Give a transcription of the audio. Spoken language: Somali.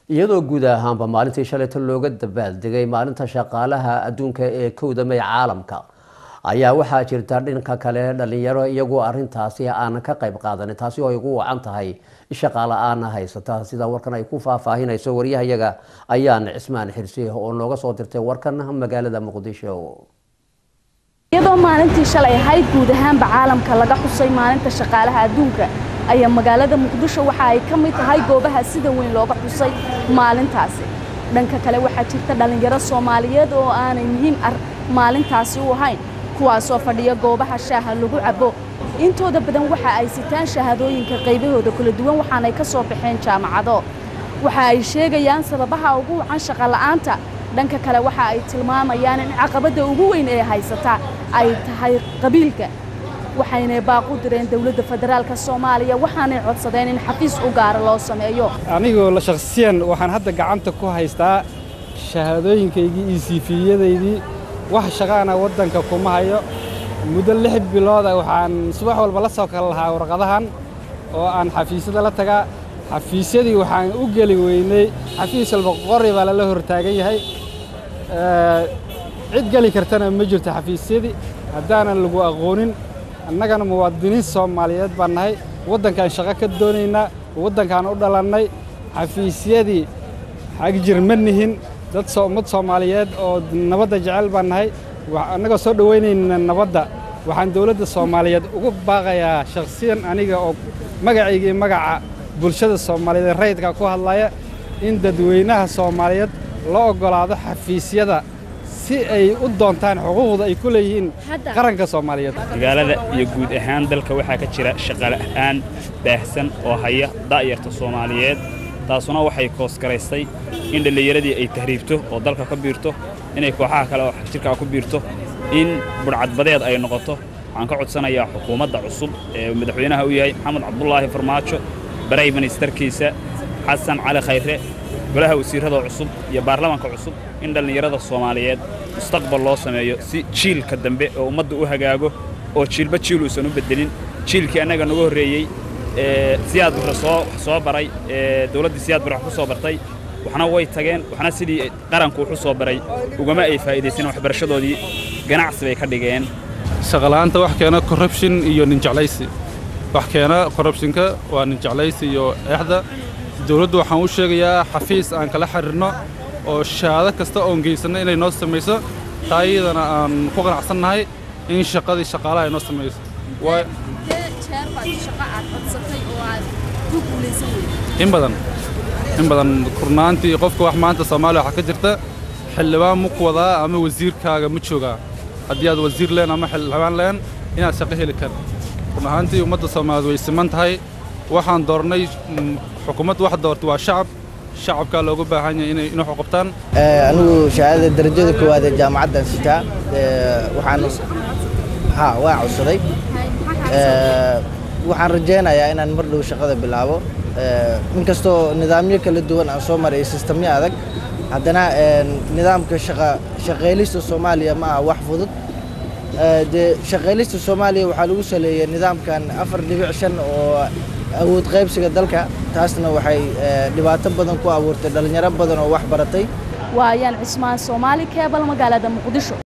iyadoo guud ahaanba maalintii shalayta looga dabaaldegay maalinta shaqaalaha adduunka ee kowda may caalamka ayaa waxaa jirta dhinka kale dhalinyaro iyagoo arintaasi aanan ka qayb qaadanin taasi oo ay ugu wacan tahay shaqaala-aana haysata sida warkan ay ku faahfaahinayso waryahayaga ayaan cismaan xirsi oo nooga soo dirtay warkan magaalada muqdisho iyadoo maalintii shalay ahayd guud ahaanba caalamka laga xusay maalinta shaqaalaha adduunka ayaa magaalada muqdisho waxa ay ka mid tahay goobaha sida weyn looga xusay maalintaasi dhanka kale waxaa jirta dhallinyaro soomaaliyeed oo aanay muhiim ar maalintaasi u ahayn kuwaasoo fadhiya goobaha shaaha lagu cabo intooda badan waxa ay sitaan shahaadooyinka qaybahooda kala duwan waxaanay ka soo baxeen jaamacado waxa ay sheegayaan sababaha ugu wacan shaqola'aanta dhanka kale waxa ay tilmaamayaan in caqabadda ugu weyn ee haysata ay tahay qabiilka waxaynay baaqu direen dowladda federaalka soomaaliya waxaanay codsadeen in xafiis u gaara loo sameeyo anigoo la shakhsiyan waxaan hadda gacanta ku haystaa shahaadooyinkaygii iyo siifiyadaydii wax shaqaana waddanka kuma hayo muddo lix bilooda waxaan subax walba la soo kala lahaa warqadahan oo aan xafiisyada la tagaa xafiisyadii waxaan u geli weynay xafiis walba qori baa lala hortaagan yahay cid geli kartana ma jirto xafiisyadii haddaanan lagu aqoonin annagana muwaadiniin soomaaliyeed baan nahay waddankaan shaqo ka doonaynaa waddankaan u dhalannay xafiisyadii xagjir ma nihin dad ummad soomaaliyeed oo nabadda jecel baan nahay annagoo soo dhowaynayna nabadda waxaan dawladda soomaaliyeed ugu baaqayaa shakhsiyan aniga oo magacayga iyo magaca bulshada soomaaliyeed ee rayidka ku hadlaya in dadweynaha soomaaliyeed loo oggolaado xafiisyada si ay u doontaan xuquuqda ay ku leeyihiin qaranka soomaaliyeed magaalada iyo guud ahaan dalka waxaa ka jira shaqala'aan baahsan oo haya da'yarta soomaaliyeed taasuna waxay koosgaraystay in dhallinyaradii ay tahriibto oo dalka ka biirto inay kooxaha kale oo xagjirkaa ku biirto in budhcadbadeed ay noqoto waxaan ka codsanayaa xukuumadda cusub ee madaxweynaha u yahay maxamed cabdulaahi farmaajo baray ministarkiisa xasan cali khayre golaha wasiirrada cusub iyo baarlamaanka cusub in dhallinyarada soomaaliyeed mustaqbal loo sameeyo si jiilka dambe oo ummadda u hagaago oo jiilba jiil uusan u beddelin jiilkii annaga nagu horreeyey siyaad bure soo baray dawladdii siyaad bure wax ku soo bartay waxna way tageen waxna sidii qaranku wuxu soo baray ugama ay faa'iidaysan waxbarashadoodii ganacsi bay ka dhigeen shaqala'aanta wax keena corruption iyo ninjeclaysi wax keena corruptionka waa ninjeclaysi iyo eexda dawladdu waxaan u sheegayaa xafiis aan kala xidhiirno oo shahaado kasta oon geysanno inay noo samayso taa iyadana aan ku qanacsannahay in shaqadii shaqaalaha ay noo samayso in badan in badan kurnaantii qofka wax maanta soomaaliya waxaa ka jirta xildhibaan ma ku wadaa ama wasiirkaaga ma joogaa haddii aad wasiir leen ama xildhibaan leen inaad shaqo heli kar run ahaantii ummadda soomaaliyeed way siman tahay waxaan doornay xukuumadda wax doortay waa shacab shacabkaa looga baahan yahay inay inuu qabtaan anigu shahaadada darajada koowaad ee jaamacaddan sitaa waxaan ha waa codsaday waxaan rajaynayaa inaan mar dhow shaqada bilaabo inkastoo nidaamyo kala duwan aan soo maray sistamyo adag haddana nidaamka shaqaylista soomaaliya ma aha wax fudud dee shaqaylista soomaaliya waxaa lagu saleeyey nidaamkan afar dhibic shan oo awood qaybsiga dalka taasna waxay dhibaato badan ku abuurtay dhallinyaro badan oo wax baratay waayaan cismaan soomaali keebal magaalada muqdisho